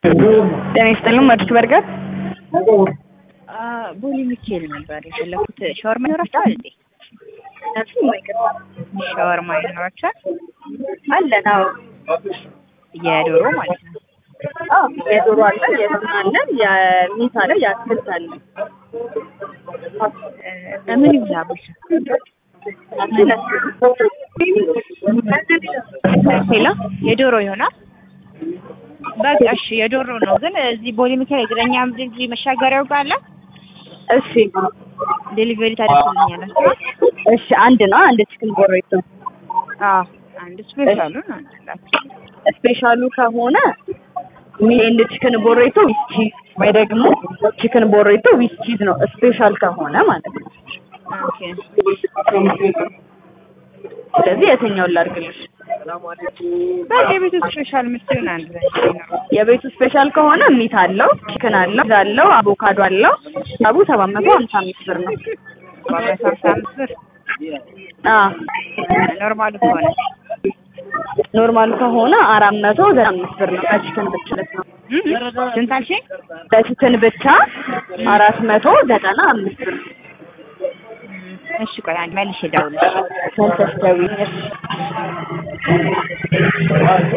ጤና ይስጥልን ማድረግ በርገር ቦሌ ሚካኤል ነበር የፈለኩት። ሻወርማ ይኖራችኋል እንዴ? ሻወርማ ይኖራችኋል? አለን። አዎ የዶሮ ማለት ነው። አዎ የዶሮ አለ፣ የስጋ አለ፣ የሚት አለ፣ የአትክልት አለ። ምን ይብላል? ሌላ የዶሮ ይሆናል። በቃ እሺ፣ የዶሮ ነው። ግን እዚህ ቦሌ ሚካኤል እግረኛ ድልድይ መሻገሪያው ጋር አለ። እሺ ዴሊቨሪ ታደርጉልኛላችሁ? እሺ፣ አንድ ነው። አንድ ቺክን ቦሬቶ አዎ፣ አንድ ስፔሻሉን አንላችሁ። ስፔሻሉ ከሆነ ሚኤንድ ቺክን ቦሬቶ ዊዝ ቺዝ ወይ ደግሞ ቺክን ቦሬቶ ዊዝ ቺዝ ነው ስፔሻል ከሆነ ማለት ነው። ኦኬ ስለዚህ የትኛውን ላድርግልሽ? በቃ የቤቱ ስፔሻል የምትሆን አንድ ላይ ነው። የቤቱ ስፔሻል ከሆነ ሚት አለው፣ ቺክን አለው፣ ቺዝ አለው፣ አቮካዶ አለው። ሂሳቡ ሰባት መቶ ሀምሳ አምስት ብር ነው። ዋጋ ሀምሳ አምስት ብር አዎ ኖርማሉ ከሆነ ኖርማል ከሆነ አራት መቶ ዘጠና አምስት ብር ነው። ከቺክን ብቻ ማለት ነው። እም? ስንት አልሽኝ? በቺክን ብቻ አራት መቶ ዘጠና አምስት ብር እሺ ቆይ አንድ መልሼ እደውልልሽ። መልሰሽ ደውዪ። እሺ